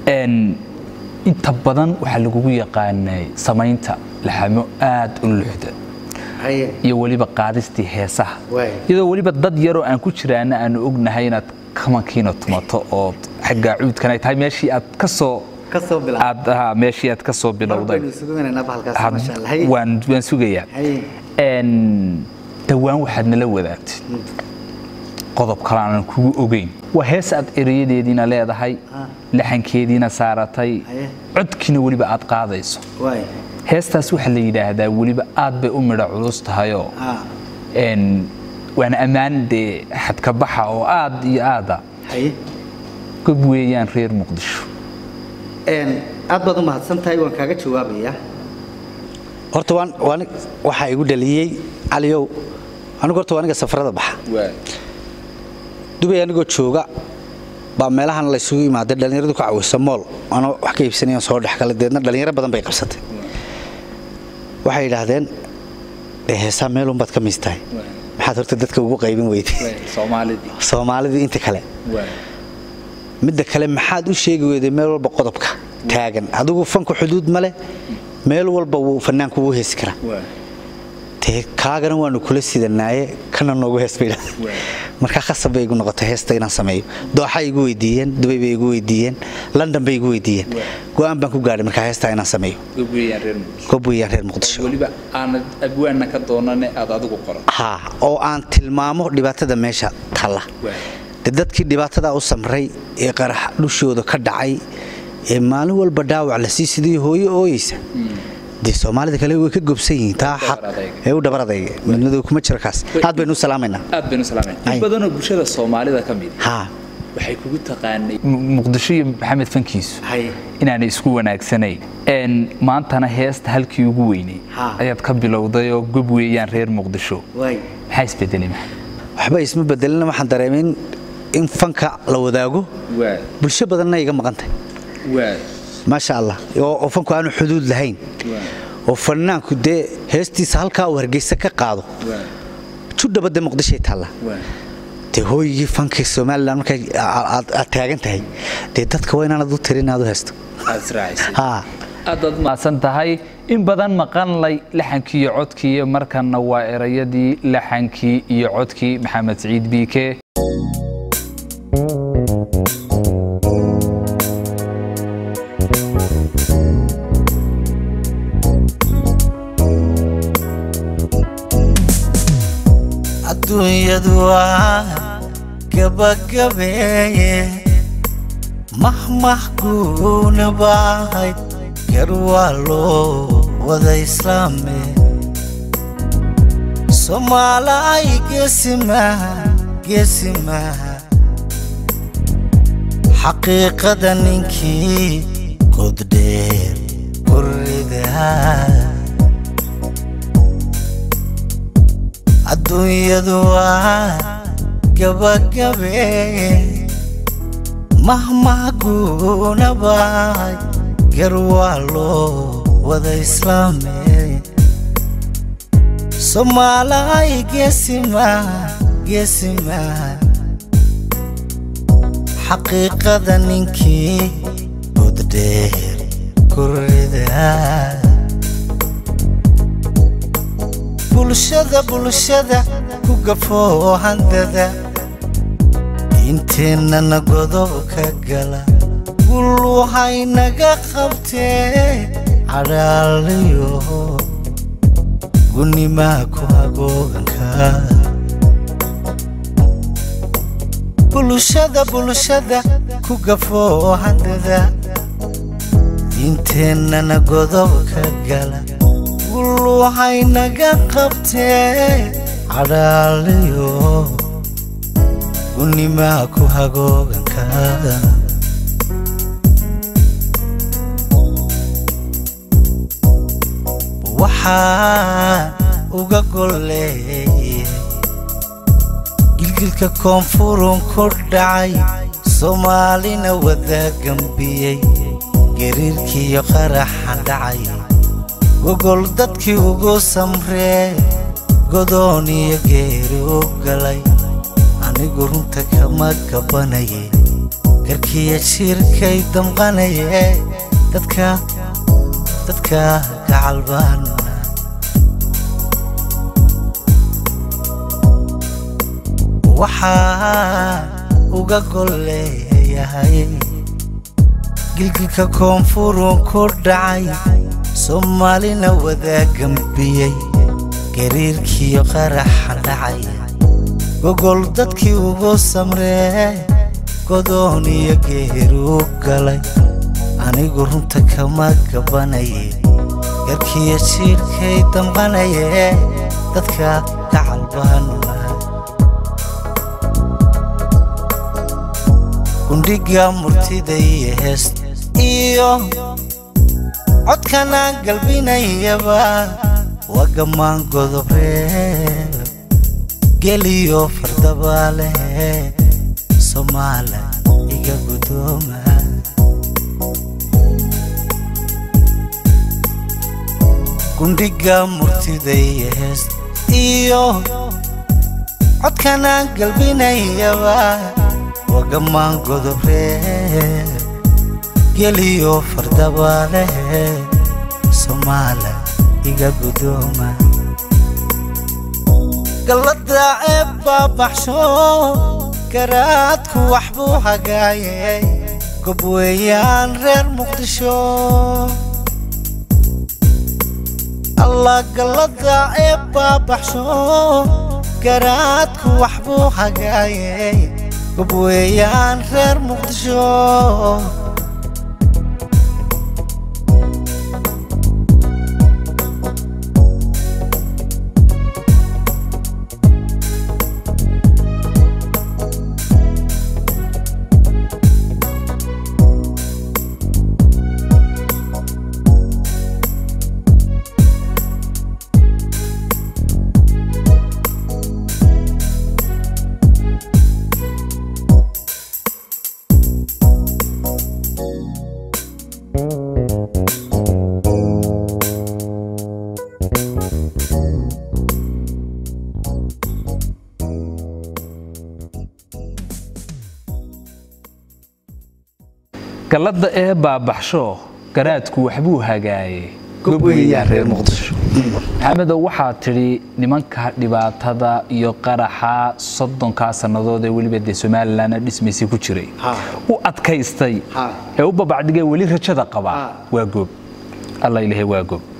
Een, inta badan waxaa lagugu yaqaanay samaynta laxamo aad u luxda haye iyo weliba qaadistii heesaha Waay. iyadoo weliba dad yaroo aan ku jiraana aanu ognahay inaad kamankiina tumato oo xagga cuudkan ay tahay meeshii aad ka soo ka soo bilaab aad aha, meeshii aad ka soo bilowday Marbaynu isugu imaanaynaa bahalkaas Had- masha Allah haye waan waan sugayaa haye Een, dhowaan waxaad nala wadaagtay qodob kale aanan kugu ogeyn waa hees aad erayadeediina leedahay Ah. laxankeediina saaratay Haye. codkiina weliba aad qaadayso waay heestaas waxaa la yidhaahdaa weliba aad bay u midho culus tahayoo ah een, waana ammaan dee xadka baxa oo aad iyo aada haye gob weeyaan reer muqdisho een aad baad u mahadsan tahay waan kaaga jawaabayaa horta waan waan waxaa igu dhaliyey caliyow anigu horta waa aniga safarada baxa dubay anigoo jooga baa meelahan la isugu imaaday dhallinyaradu ka cawisa mool ana wax ka iibsanayaan soo dhex kala deedna dhallinyaro badan bay qabsatay waxay yidhaahdeen dee heesaa meelun baad ka miistahay maxaad horta dadka ugu qaybin weyday soomaalidii soomaalidii inta kale midda kale maxaad u sheegi weyday meel walba qodobka taagan adigu fanku xuduud ma leh meel walba wuu fanaanku wuu heesi karaa dee kaagana waanu kula sidanaaye kana noogu hees bay yidhahdeen markaa khasab bay igu noqotay heesta inaan sameeyo dooxay igu weydiiyeen dubay bay igu weydiiyeen london bay igu weydiiyeen go'aan baan ku gaadhay markaa heestaa inaan sameeyo gob weeyaan reer muqdisho gob weeyaan reer muqdisho weliba aanad abwaanna ka doonane aad adigu qoran haa oo aan tilmaamo dhibaatada meesha talla de dadkii dhibaatadaa u samray ee qarax dhushooda ka dhacay ee maalin walba dhaawac la sii sidii hooyo ooyeysa dee soomaalida kale way ka gobsan yihiin taa xaq Dhabar adayga. ee u dhabar adayga midnadu kuma jiro kaas aad baynu u salaamaynaa aad baynu salaamayn Ay. in badanoo bulshada soomaalida ka mid haa waxay kugu taqaanay muqdisho iyo maxamed fankiisu haye inaanay isku wanaagsanayn Een, maantana heesta halkii ugu weynay Ha. ayaad ka bilowday oo gob weeyaan reer muqdisho waay maxaa isbedelay maxamed waxba isma bedelina waxaan dareemay in- in fanka la wadaago waa bulsho badanna iga maqantay waa maasha allah oo oo fanku aanu xuduud lahayn oo fanaanku dee heestiisa halkaa uu hargeysa ka qaado judhaba dee muqdishay taalla dee hooyigii fankii somalilan markay a- aad aad taagan tahay dee dadka waa inaanad u tirin aad u haysto aad israacisay haa aadaad mahadsan tahay in badan maqanlay laxankii iyo codkii iyo markanna waa erayadii laxankii iyo codkii maxamed siciid biike adduunyadu waa gabagabeeye mahmah guuna baahayd gar waa loo wada islaame soomaala ay geesimaha geesimaha xaqiiqada ninkii goddheer kuridaa adduunyadu waa gabagabeeye mahmah guuna bahay gar waa loo wada islaame soomaala ay geesimaha geesimaha xaqiiqada ninkii goddheer kuridaa bulshada bulshada ku gafoo handada inteennana godobka gala gulluhaynaga qabtee cadhaaliyo gunimaa ku hagooganka bulshada bulshada ku gafoo handada inteennana godobka gala gulluhaynaga qabtee cadhaaliyo gunimaa ku hagooganka waxaa uga golleeyay gilgilka koonfurun ku dhacay soomaalina wada gambiyey gariirkiiyo qaraxa dhacay gogol dadkii ugu samree godoon iyo geeri u galay anigu runta kama gabanayay garkiya jiirkay damqanaye dadka dadka gacalbaana waxaa uga golleeyahay gilgilka koonfurun ku dhacay soomaalina wadaagambiyey gariirkiyo qaraxa dhacay gogol dadkii ugu samree godoon iyo geeru galay anigu runta kama gabanaye garkiyo jiirkay damqanaye dadka gacalbaana gundhiga murtida iyo heest iyo codkanaan galbinayaba waa gammaan godobree geliyo fardabaale soomaala iga gudooma gundhiga murtida iyo heest iyo codkanaan galbinayaba wagamaan godobree geliyo fardabaale soomaala iga gudooma gallada ee baabaxsho garaadku waxbuu hagaayay gob weeyaan reer muqdisho allah gallada ee baabaxsho garaadku waxbuu hagaayay gob weeyaan reer muqdisho galladda ee baabaxsho garaadku waxbuu hagaayey gob weeyaan reer muqdisho maxamedow waxaa tidhi nimanka dhibaatada iyo qaraxa soddonkaa sannadood ee weliba dee somalilanna dhismaysay ku jiray Ha. u adkaystay Ha. ee u babacdigay weli rajada qabaa Ha. waa goob alla ilahay waa goob